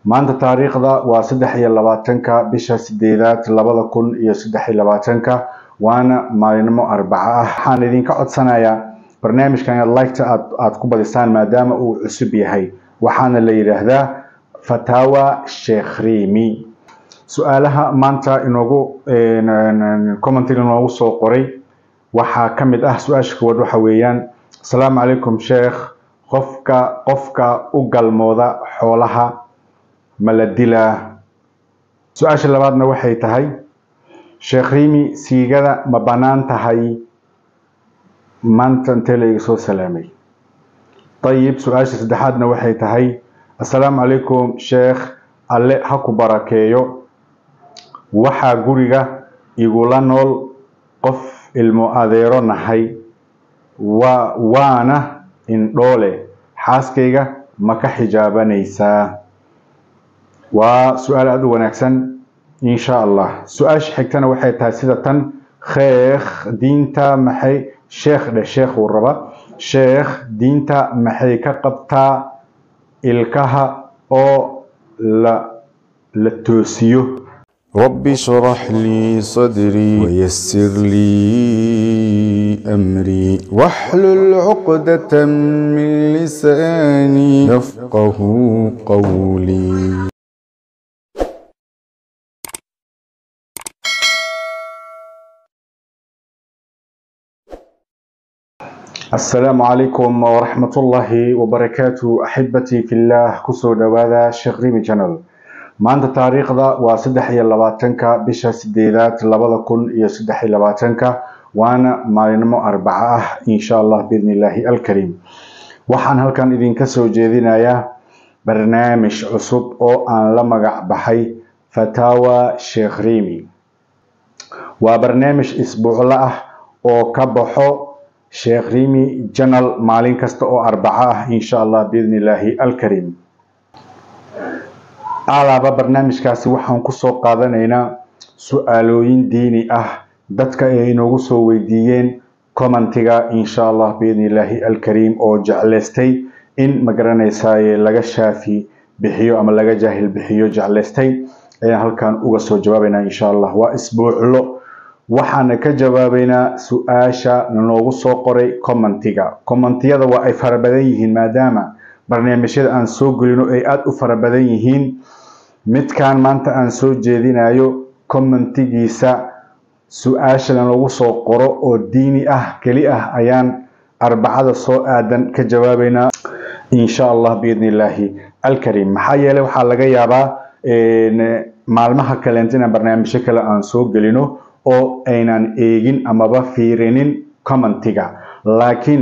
maanta taariikhda waa saddex iyo labaatanka bisha sideedaad labada kun iyo saddex iyo labaatanka waana maalinimo arbaco ah waxaan idinka codsanayaa barnaamijkan inaad liketa aad aad ku badisaan maadaama uu cusub yahay waxaana la yidhaahdaa fatawa sheekh rimi su-aalaha maanta inoogu commentiga inoogu soo qoray waxaa ka mid ah su-aasha koowaad waxa weeyaan asalaamu calaykum sheekh qofka qofka u galmooda xoolaha ma la dilaa su-aasha labaadna waxay tahay sheekh rimi siigada ma bannaan tahay maanta intee la iga soo salaamay ayib su-aasha saddexaadna waxay tahay assalaamu calaykum sheekh alle ha ku barakeeyo waxaa guriga igula nool qof ilmo adeero nahay wa waana indhoole xaaskayga ma ka xijaabanaysaa waa su-aal aada u wanaagsan insha allah su-aasha xigtana waxay tahay sida tan sheekh diinta maxay sheekh dheh sheekh uu raba sheekh diinta maxay ka qabtaa ilkaha oo la la toosiyo رب اشرح لي صدري ويسر لي أمري واحلل عقدة من لساني يفقه قولي asalaamu calaykum waraxmatullaahi wabarakaatu axibatii fillah kusoo dhawaada sheekh rimi channel maanta taariikhda waa saddex iyo labaatanka bisha sideedaad labada kun iyo saddex iyo labaatanka waana maalinimo arbaco ah insha allah biidni illaahi alkariim waxaan halkan idinka soo jeedinayaa barnaamij cusub oo aan la magac baxay fatawa sheekh rimi waa barnaamij isbuuclo ah oo ka baxo sheekh rimi janal maalin kasta oo arbaco ah insha allah biidni illaahi alkariim alaaba barnaamijkaasi waxaan kusoo qaadanaynaa su-aalooyin diini ah dadka ay inoogu soo weydiiyeen commentiga insha allah biidni illaahi alkariim oo jeclaystay in magaranaysaye laga shaafi bixiyo ama laga jaahil bixiyo jeclaystay ayaan halkan uga soo jawaabaynaa insha allah waa isbuuclo waxaana ka jawaabaynaa su-aasha nanoogu soo qoray commentiga commentiyada waa ay fara badan yihiin maadaama barnaamijyada aan soo gelino ay aada u fara badan yihiin midkan maanta aan soo jeedinayo commentigiisa su-aasha lanoogu soo qoro oo diini ah keli ah ayaan arbacada soo aadan ka jawaabaynaa insha allah biidni illaahi alkariim maxaa yeeley waxaa laga yaabaa maalmaha kaleenta inaan barnaamijyo kale aan soo gelino oo aynan eegin amaba fiirinin commentiga laakiin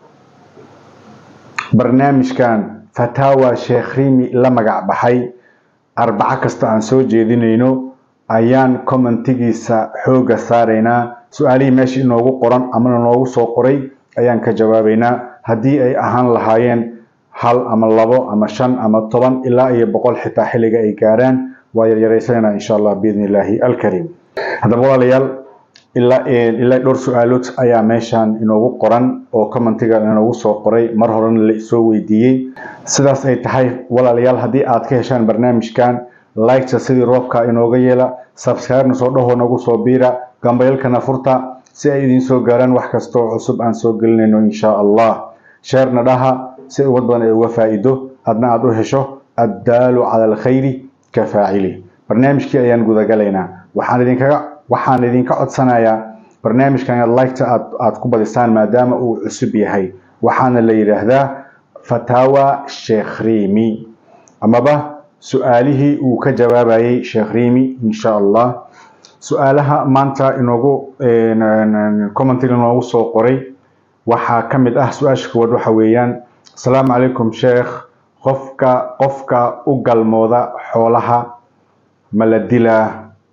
barnaamijkan fatawa sheekh rimi la magac baxay arbaco kasta aan soo jeedinayno ayaan commentigiisa xooga saaraynaa su-aalihii meesha inoogu qoran amana noogu soo qoray ayaan ka jawaabaynaa haddii ay ahaan lahaayeen hal ama labo ama shan ama toban ilaa iyo boqol xitaa xilliga ay gaaraan waa yaryaraysanayna insha allah biidni illaahi alkariim haddaba walaalayaal ilaa ilaa dhowr su-aalood ayaa meeshan inoogu qoran oo commentiga inoogu soo qoray mar horena la isoo weydiiyey sidaas ay tahay walaalayaal haddii aad ka heshaan barnaamijkan liketa sidii roobka inooga yeela subscribe-na soo dhaho nagu soo biira gambayalkana furta si ay idiin soo gaaraan wax kasta oo cusub aan soo gelinayno insha allah sheerna dhaha si ummad badan ay uga faa'iido adna aada u hesho addaalu cala alkhayri ka faacili barnaamijkii ayaan gudagalaynaa waxaan idinkaga waxaan idinka codsanayaa barnaamijkan inaad liketa aad aad ku badisaan maadaama uu cusub yahay waxaana la yidhaahdaa fatawa sheekh rimi amaba su-aalihii uu ka jawaabayay sheekh rimi insha allah su-aalaha maanta inoogu commentiga inoogu soo qoray waxaa ka mid ah su-aasha koowaad waxa weeyaan asalaamu calaykum sheekh qofka qofka u galmooda xoolaha ma la dilaa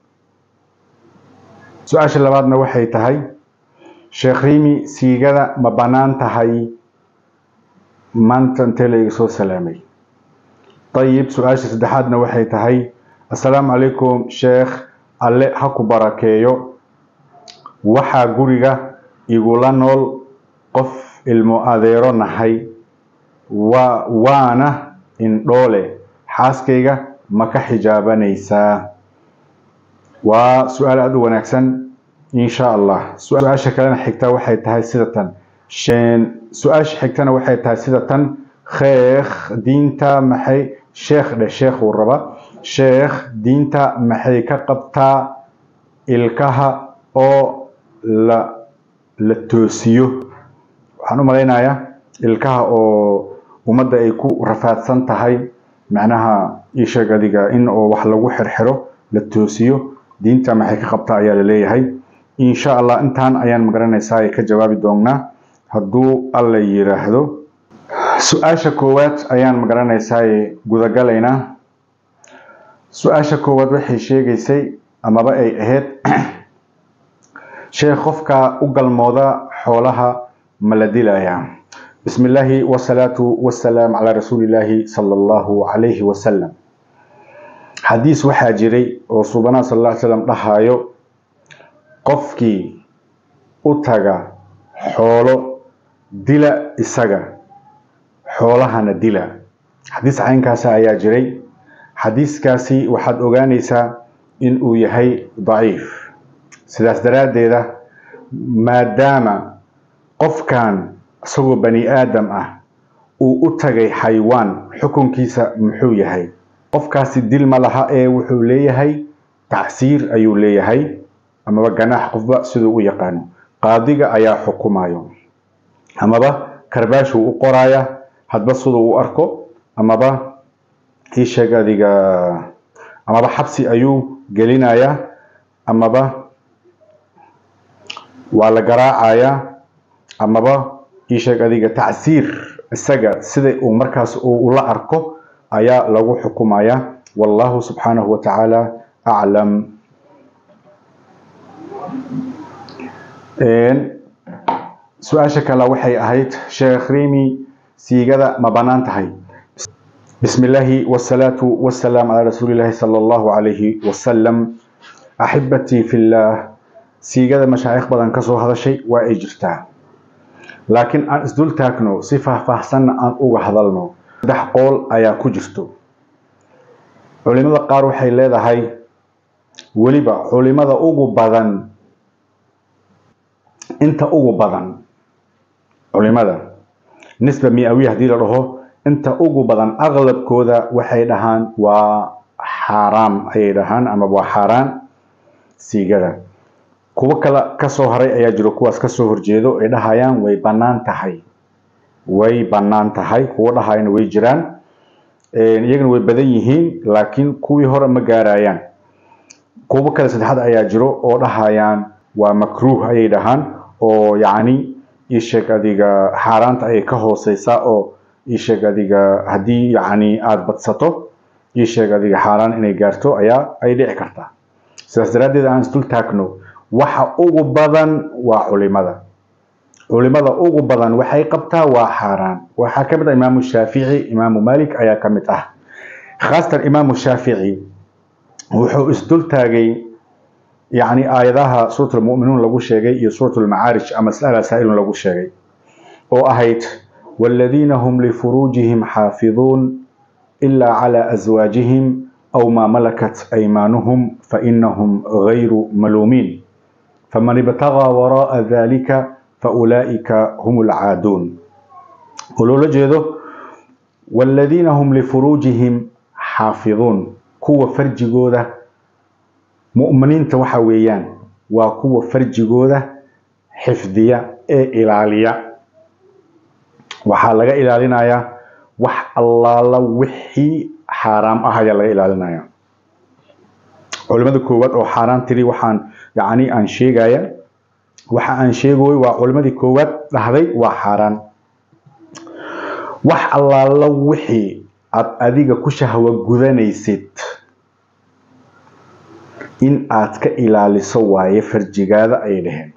su-aasha labaadna waxay tahay sheekh rimi siigada ma bannaan tahay maanta intee la iga soo salaamay ayib su-aasha saddexaadna waxay tahay assalaamu calaykum sheekh alle ha ku barakeeyo waxaa guriga igula nool qof ilmo adeero nahay wa waana indhoole xaaskayga ma ka xijaabanaysaa waa su-aal aada u wanaagsan insha allah su-aasha kalena xigta waxay tahay sida tan su-aasha xigtana waxay tahay sida tan sheekh diinta maxay sheekh dhe sheekh uu raba sheekh diinta maxay ka qabtaa ilkaha oo la la toosiyo waxaan u malaynayaa ilkaha oo ummadda ay ku rafaadsan tahay macnaha isheeg adiga in oo wax lagu xirxiro la toosiyo diinta maxay ka qabtaa ayaa la leeyahay insha allah intaan ayaan magaranaysaa ka jawaabi doonnaa hadduu alla yiraahdo su-aasha koowaad ayaan magaranaysaa gudagalaynaa su-aasha koowaad waxay sheegaysay amaba ay ahayd sheekh qofka u galmooda xoolaha ma la dilayaa bismi illaahi wasalaatu wasalaam calaa rasuulillaahi sala allahu calayhi wasalam xadiis waxaa jiray oo suubanaha sal alla ly slam dhahayo qofkii u taga xoolo dila isaga xoolahana dila xadiis caynkaasa ayaa jiray xadiiskaasi waxaad ogaanaysaa in uu yahay daciif sidaas daraaddeeda maadaama qofkan isagoo bani aadam ah uu u tagay xaywaan xukunkiisa muxuu yahay qofkaasi dil ma laha ee wuxuu leeyahay tacsiir ayuu leeyahay amaba ganaax qofba siduu u yaqaano qaadiga ayaa xukumayo amaba karbaashuu u qoraya hadba siduu u arko amaba iisheeg adiga amaba xabsi ayuu gelinayaa amaba waa la garaacayaa amaba iisheeg adiga tacsiir isaga sida uu markaas ula arko ayaa lagu xukumaya wallahu subxaanahu wa tacaala aclam su-aasha kale waxay ahayd sheekh rimi siigada ma bannaan tahay bismi illaahi wasalaatu wasalaam calaa rasuulillaahi sala allahu calayhi wasalam axibatii fillaah siigada mashaayikh badan kasoo hadashay waa ay jirtaa laakiin aan isdul taagno si faahfaahsanna aan uga hadalno saddex qool ayaa ku jirto culimada qaar waxay leedahay weliba culimada ugu badan inta ugu badan culimada nisba mi-awiya haddii la dhaho inta ugu badan aqlabkooda waxay dhahaan waa xaaraam ayay dhahaan ama waa xaaraan siigada kuwo kale kasoo haray ayaa jiro kuwaas kasoo horjeedo ay dhahayaan way bannaan tahay way bannaan tahay kuwo dhahayana way jiraan iyagana way badan yihiin laakiin kuwii hore ma gaarayaan kuwo kale saddexaad ayaa jiro oo dhahayaan waa makruuh ayay dhahaan oo yacni isheeg adiga xaaraanta ayay ka hooseysaa oo isheeg adiga haddii yacni aada badsato isheeg adiga xaaraan inay gaarto ayaa ay dhici kartaa sidaas daraaddeed aan isdul taagno waxa ugu badan waa culimada culimada ugu badan waxay qabtaa waa xaaraan waxaa ka mid ah imaamu shaafici imaamu malik ayaa ka mid ah khaasatan imaamu shaafici wuxuu isdul taagay yacni aayadaha suurat lmu'minuun lagu sheegay iyo suurat lmacaarij ama mas'ala saa'ilun lagu sheegay oo ahayd waaladiina hum lifuruujihim xaafiduun ilaa calaa aswaajihim aw maa malakat aymaanuhum fainahum gayru maluumiin faman ibtagaa waraa'a dalika faulaa'ika hum alcaaduun oo loola jeedo waaladiina hum lifuruujihim xaafiduun kuwa farjigooda mu'miniinta waxa weeyaan waa kuwa farjigooda xifdiya ee ilaaliya waxaa laga ilaalinayaa wax allaala wixii xaaraam ah ayaa laga ilaalinaya culimada koowaad oo xaaraan tiri waxaan yacni aan sheegaya waxa aan sheegoy waa culimadii koowaad dhahday waa xaaraan wax allaala wixii aad adiga ku shahwo gudanaysid in aad ka ilaaliso waaye farjigaada ay dhaheen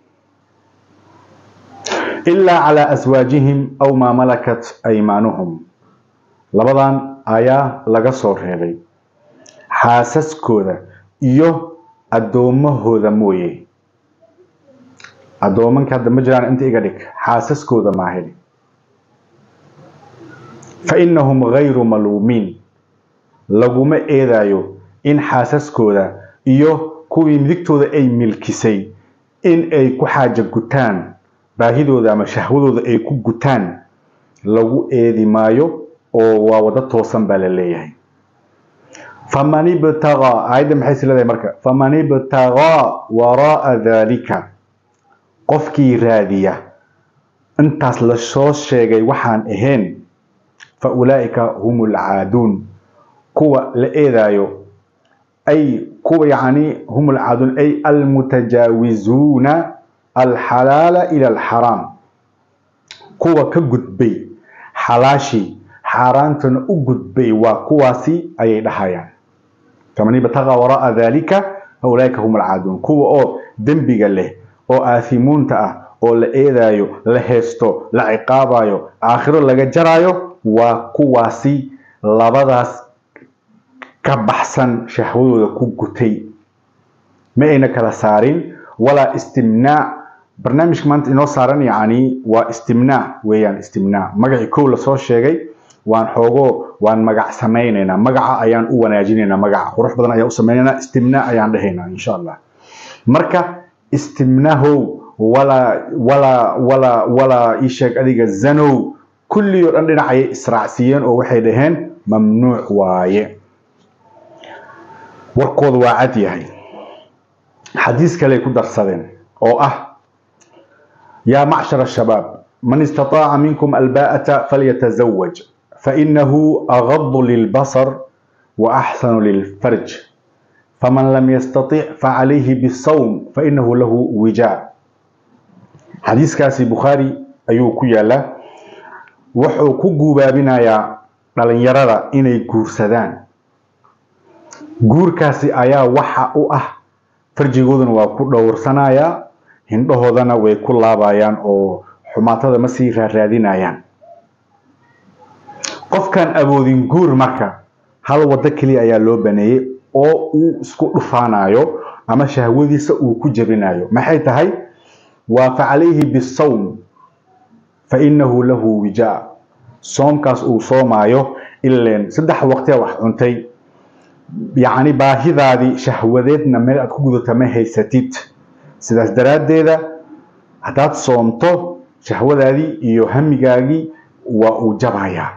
ilaa calaa aswaajihim aw maa malakat aymaanuhum labadan ayaa laga soo reebay xaasaskooda iyo addoommahooda mooye addoomanka hadda ma jiraan inta iga dhig xaasaskooda maaheli fa inahum gayru maluumiin laguma eedayo in xaasaskooda iyo kuwii midigtooda ay milkisay in ay ku xaaja gutaan baahidooda ama shahwadooda ay ku gutaan lagu eedi maayo oo waa wado toosan baa la leeyahay faman ibtagaa aayadda maxay is leedahay marka faman ibtagaa waraa'a daalika qofkii raadiya intaas la soo sheegay waxaan ahayn fa ulaa'ika hum alcaaduun kuwa la eedaayo ay kuwa yacni hum alcaaduun ay almutajaawizuuna alxalaala ila alxaraam kuwa ka gudbay xalaashii xaaraantana u gudbay waa kuwaasi ayay dhahayaan faman ibtagaa waraa'a daalika fa ulaa'ika hum alcaaduun kuwa oo dembiga leh oo aathimuunta ah oo la eedaayo la heesto la ciqaabayo aakhiro laga jaraayo waa kuwaasi labadaas ka baxsan shahwadooda ku gutay ma ayna kala saarin walaa istimnaac barnaamijka maanta inoo saaran yacni waa istimnaac weeyaan istimnaac magacii kow lasoo sheegay waan xoogo waan magac samaynaynaa magaca ayaan u wanaajinaynaa magaca qurux badan ayaan u samaynaynaa istimnaac ayaan dhahaynaa insha allah marka istimnahow walaa walaa walaa walaa ii sheeg adiga zanow kulli oo dhan dhinac ayay israacsiiyeen oo waxay dhaheen mamnuuc waaye warkooda waa cad yahay xadiis kaley ku darsadeen oo ah yaa macshar ashabaab man istataaca minkum albaa'ata falyatazawaj fainahu agadu lilbasar wa axsanu lilfarj faman lam yastatic facalayhi bisawm fainahu lahu wijaa xadiiskaasi bukhaari ayuu ku yaalaa wuxuu ku guubaabinayaa dhalinyarada inay guursadaan guurkaasi ayaa waxa u ah farjigooduna waa ku dhowrsanayaa hindhahoodana way ku laabayaan oo xumaatada ma sii raaraadinayaan qofkaan awoodin guur marka hal waddo keliya ayaa loo baneeyey oo uu isku dhufaanayo ama shahwadiisa uu ku jebinayo maxay tahay waa facalayhi bisawm fa inahu lahu wijaa soomkaas uu soomaayo ileen saddex waqtiya wax cuntay yacni baahidaadii shahwadeedna meel aad ku gudata ma haysatid sidaas daraaddeeda haddaad soomto shahwadaadii iyo hamigaagii waa uu jabayaa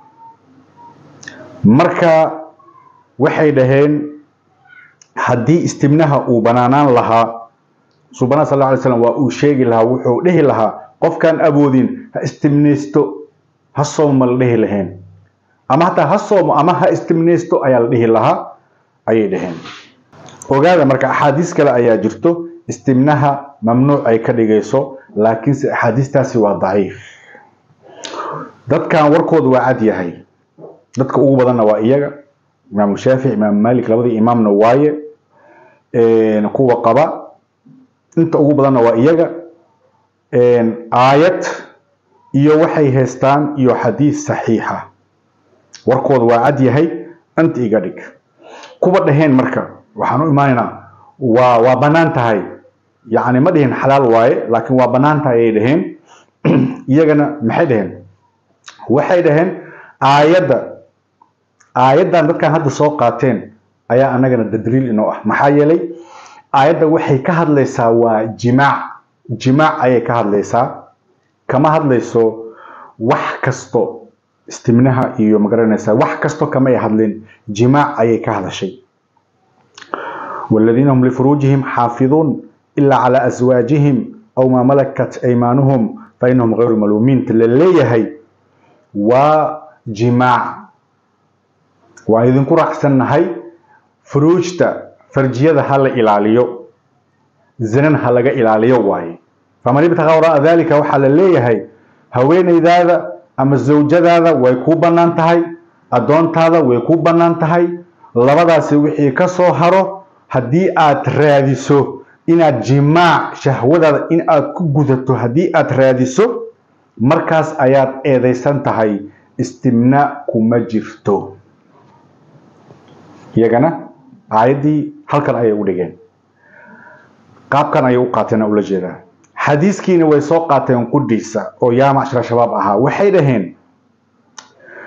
marka waxay dhaheen haddii istibnaha uu banaanaan lahaa subana sal alay slam waa uu sheegi lahaa wuxuu dhihi lahaa qofkaan awoodin ha istimnaysto ha soomo la dhihi lahayn ama hataa ha soomo ama ha istimnaysto ayaa la dhihi lahaa ayay dhaheen ogaada marka axaadiis kale ayaa jirto istimnaha mamnuuc ay ka dhigayso laakiinse axaadiistaasi waa daciif dadkan warkooda waa cad yahay dadka ugu badanna waa iyaga imaamu shaafic imaamu malik labadii imaamna waaye kuwa qaba inta ugu badanna waa iyaga aayad iyo waxay haystaan iyo xadiis saxiixa warkooda waa cad yahay anta iga dhig kuwa dhaheen marka waxaan u imaanaynaa waa waa bannaan tahay yacni ma dhihin xalaal waaye laakiin waa bannaan tahay ayay dhaheen iyagana maxay dhaheen waxay dhaheen aayadda aayaddan dadkan hadda soo qaateen ayaa annagana dadliil inoo ah maxaa yeelay aayadda waxay ka hadlaysaa waa jimaac jimaac ayay ka hadlaysaa kama hadlayso wax kasto istimnaha iyo magaranaysaa wax kasto kamay hadlin jimaac ayay ka hadashay والذين هم لفروجهم حافظون إلا على أزواجهم أو ما ملكت أيمانهم فإنهم غير ملومين تلليهي وجماع وإذن كرة أحسن هاي فروجتا فرجية هلا إلاليو زنن هلا إلاليو واي فمن يبتغى وراء ذلك وحل ليهي هوين إذا أما الزوجة هذا ويكون بنان تهي أدون هذا ويكون بنان تهي labadaasi wixii ka soo haro haddii aad raadiso inaad jimaac shahwadaada in aad ku gudato haddii aad raadiso markaas ayaad eedaysan tahay istimnaa kuma jirto iyagana aayaddii halkan ayay u dhigeen qaabkan ayay u qaateen ula jeedaa xadiiskiina way soo qaateen qudhiisa oo yaa macshara shabaab ahaa waxay dhaheen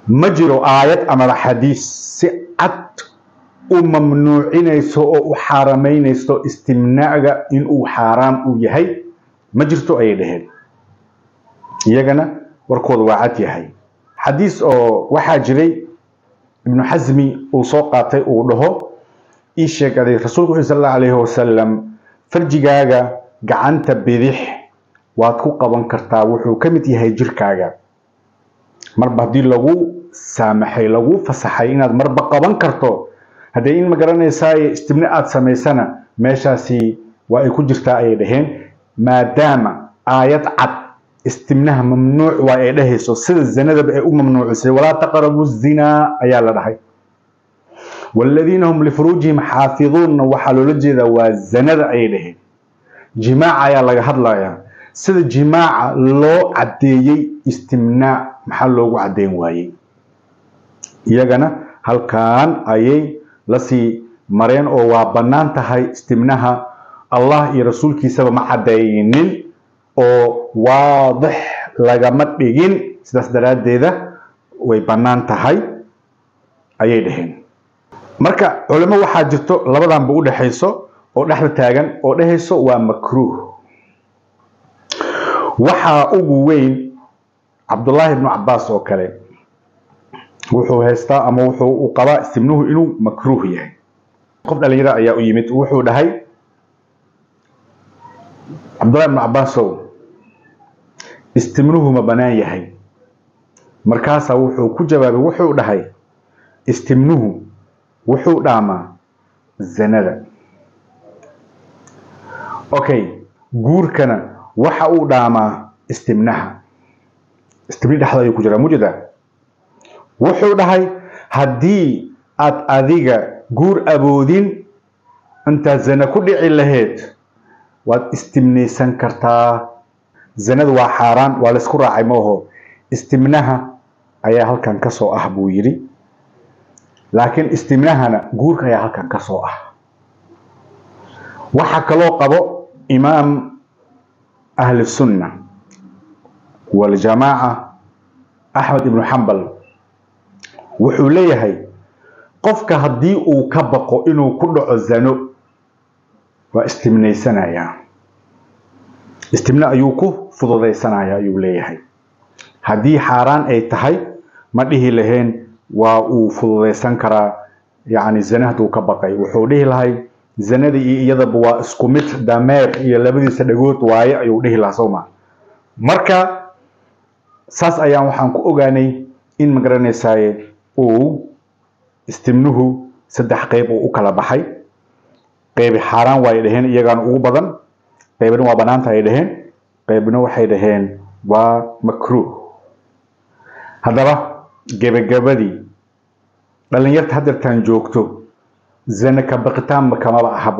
ma jiro aayad amaba xadiis si cad u mamnuucinayso oo u xaaramaynayso istimnaaga inuu xaaraam uu yahay ma jirto ayay dhaheen iyagana warkooda waa cad yahay xadiis oo waxaa jiray ibnu xasmi uu soo qaatay uu dhaho ii sheegaday rasuulku wuxuu sal allahu alayhi wasalam farjigaaga gacanta bidix waad ku qaban kartaa wuxuu ka mid yahay jirkaaga marba haddii lagu saamaxay lagu fasaxay inaad marba qaban karto haddee in ma garanaysaaye istibne aada samaysana meeshaasi waa ay ku jirtaa ayay dhaheen maadaama aayad cad istimnaha mamnuuc waa ay dhahayso sida zanadaba ay u mamnuucisay walaa taqrabu zinaa ayaa la dhahay waaladiina hum lifuruujihim xaafiduunna waxaa loola jeedaa waa zanada ayay dhaheen jimaaca ayaa laga hadlayaa sida jimaaca loo caddeeyey istimnaac maxaa loogu caddeyn waayey iyagana halkan ayay lasii mareen oo waa bannaan tahay istimnaha allah iyo rasuulkiisaba ma caddeynin oo waadix lagama dhigin sidaas daraaddeeda way bannaan tahay ayay dhaheen marka culimo waxaa jirto labadanba u dhexayso oo dhexda taagan oo dhehayso waa makruuh waxaa ugu weyn cabdullaahi ibnu cabaas oo kale wuxuu haystaa ama wuxuu u qabaa istimnuhu inuu makruuh yahay qof dhalinyaro ayaa u yimid wuxuu dhahay cabdullahi ibnu cabaasow istimnuhu ma bannaan yahay markaasaa wuxuu ku jawaabay wuxuu dhahay istimnuhu wuxuu dhaamaa zanada okay guurkana waxa uu dhaamaa istimnaha istimni dhexda ayuu ku jiraa mujeda wuxuu dhahay haddii aad adiga guur aboodin intaad zana ku dhici lahayd waad istimnaysan kartaa zanada waa xaaraan waa laysku raacay mooho istimnaha ayaa halkan ka soo ah buu yidhi laakiin istimnahana guurka ayaa halkan ka soo ah waxaa kaloo qabo imaam ahli sunna waljamaaca axmed ibnu xambal wuxuu leeyahay qofka haddii uu ka baqo inuu ku dhaco zano waa istimnaysanayaa istimne ayuu ku fududaysanaya ayuu leeyahay haddii xaaraan ay tahay ma dhihi lahayn waa uu fududaysan karaa yacni zane hadduu ka baqay wuxuu dhihi lahay zanada iyo iyadaba waa isku mid dameer iyo labadiisa dhagood waaye ayuu dhihi lahaa soo ma marka saas ayaan waxaan ku ogaanay in magaranaysaye uu istimnuhu saddex qeyb uu u kala baxay qeybi xaaraan waay dhaheen iyagaana ugu badan qeybna waa banaanta ay dhaheen qeybna waxay dhaheen waa makruuh haddaba gebagabadii dhalinyarta hadeertaan joogto zane ka baqitaanba kamaba ahabo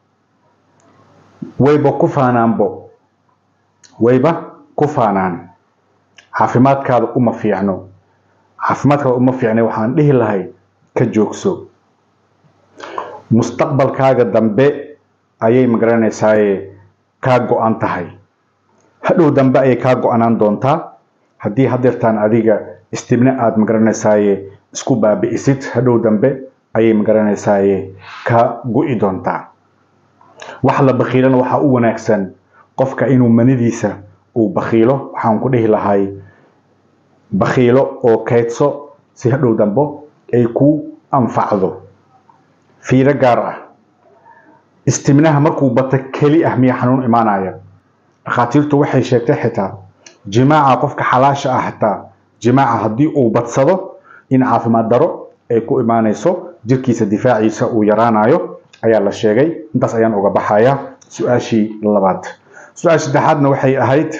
wayba ku faanaanbo wayba ku faanaan caafimaadkaada uma fiicno caafimaadkaada uma fiicnay waxaan dhihi lahay ka joogso mustaqbalkaaga dambe ayay magaranaysaay kaa go-an tahay hadhow dambe ayay kaa go-anaan doontaa haddii hadeertaan adiga istibne aada magaranaysaay isku baabi'isid hadhow dambe ayay magaranaysaay ka go-i doontaa wax la bakiilana waxaa u wanaagsan qofka inuu manidiisa uu bakiilo waxaan ku dhihi lahay bakiilo oo kaydso si hadhow dambo ay ku anfacdo fiiro gaar ah istimnaha markuu bato keli ah miya xanuun imaanaya dhakhaatiirtu waxay sheegtay xitaa jimaaca qofka xalaasha ah xitaa jimaaca haddii uu badsado in caafimaad daro ay ku imaanayso jirkiisa difaaciisa uu yaraanayo ayaa la sheegay intaas ayaan uga baxaya su-aashii labaad su-aasha saddexaadna waxay ahayd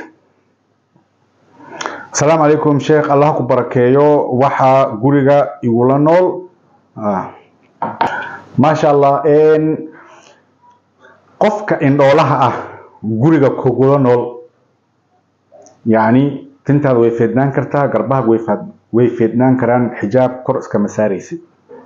asalaamu calaykum sheekh allah ku barakeeyo waxaa guriga igula nool maasha allah qofka indhoolaha ah guriga kugula nool yacni tintaada way feednaan kartaa garbaha way feednaan karaan xijaab kor iskama saaraysid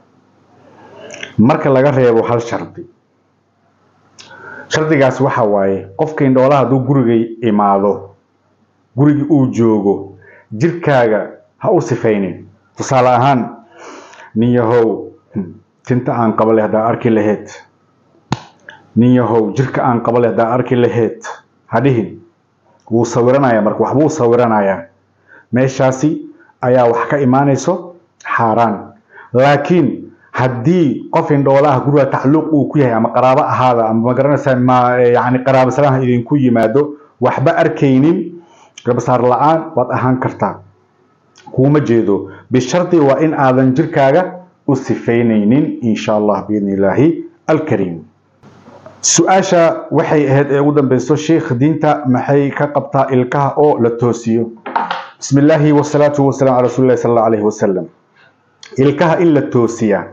marka laga reebo hal shardi shardigaas waxa waaye qofka indhoolaha hadduu guriga imaado gurigii uu joogo jirkaaga ha u sifaynin tusaale ahaan nin yahow tinta aan qaba leh haddaa arki laheyd nin yahow jirka aan qaba leh haddaa arki laheyd hadhihin wuu sawiranaya marka waxbuu sawiranayaa meeshaasi ayaa wax ka imaanayso xaaraan laakiin haddii qof indhoolaha guriga tacluuq uu ku yahay ama qaraabo ahaada ama magaranaysaa ma yani qaraabo salaha idinku yimaado waxba arkaynin garbasaar la-aan waad ahaan kartaa kuuma jeedo bishardi waa in aadan jirkaaga u sifaynaynin insha allah biidni illaahi alkariim su-aasha waxay ahayd ee ugu dambeyso sheikh diinta maxay ka qabtaa ilkaha oo la toosiyo bismi illaahi wasalaatu wasalaam cala rasuuli llahi sala allahu alayhi wasalam ilkaha in la toosiyaa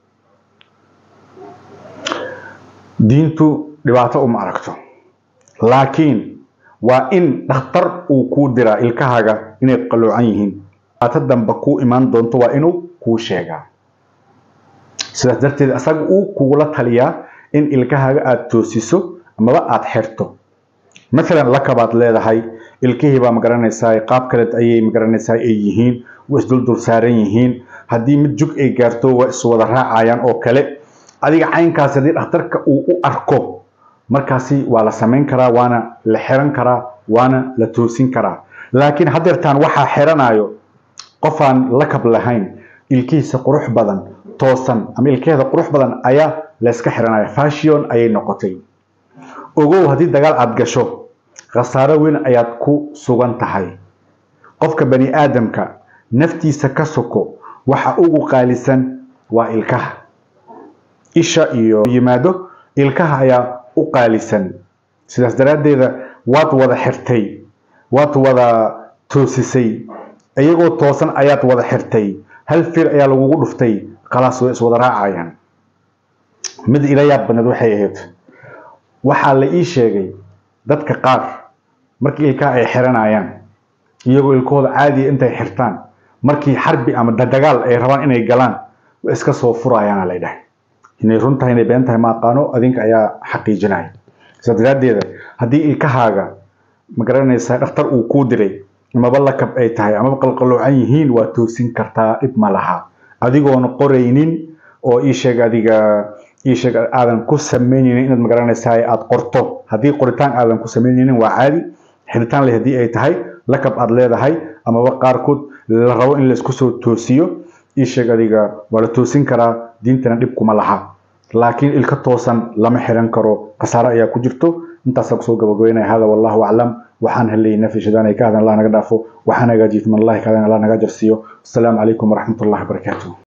diintu dhibaato uma aragto laakiin waa in dhakhtar uu kuu diraa ilkahaaga inay qaloocan yihiin dhibaato dambe kuu imaan doonto waa inuu kuu sheegaa sidaas darteed asaga uu kugula taliyaa in ilkahaaga aada toosiso amaba aada xirto maalan lakabaad leedahay ilkihii baa magaranaysaa qaab kale ayay magaranaysaa ay yihiin waa isduldul saaran yihiin haddii mid jug ay gaarto waa iswada raacayaan oo kale adiga caynkaasi haddii dhakhtarka uu u arko markaasi waa la samayn karaa waana la xiran karaa waana la toosin karaa laakiin haddeertaan waxaa xiranayo qofaan lakab lahayn ilkihiisa qurux badan toosan ama ilkeeda qurux badan ayaa layska xiranaya fashion ayay noqotay ogow haddii dagaal aada gasho khasaaro weyn ayaad ku sugan tahay qofka bani aadamka naftiisa ka soko waxa ugu qaalisan waa ilkaha isha iyo yimaado ilkaha ayaa u qaalisan sidaas daraaddeeda waad wada xirtay waad wada toosisay iyagoo toosan ayaad wada xirtay hal fir ayaa lagugu dhuftay khalaas way iswada raacayaan mid ila yaab badneed waxay ahayd waxaa la ii sheegay dadka qaar markii ilkaha ay xiranayaan iyagoo ilkahooda caadiya intay xirtaan markii xarbi ama dagaal ay rabaan inay galaan way iska soo furayaana la dhahay inay run tahay inay been tahay ma aqaano adinka ayaa xaqiijinaya sidaa daraaddeeda haddii ilkahaaga ma garanaysaa dhakhtar uu kuu diray amaba lakab ay tahay amaba qalqaloocan yihiin waa toosin kartaa dhib ma laha adigoona qoraynin oo ii sheeg adiga ii sheeg aadan ku samaynaynin inaad ma garanaysaa aada qorto haddii qoritaan aadan ku samaynaynin waa caadi xiritaan leh haddii ay tahay lakab aada leedahay amaba qaarkood la rabo in laysku soo toosiyo ii sheeg adiga waa la toosin karaa diintana dhib kuma laha laakiin ilka toosan lama xiran karo khasaare ayaa ku jirto intaasaa kusoo gabagabeynaya hada wallahu aclam waxaan helay nafsi shadaan ay ka hadan allah naga dhaafo waxaan hagaajiyay man allahi ka hadan allah naga jarsiiyo asalaamu calaykum waraxmat ullahi wabarakaatuh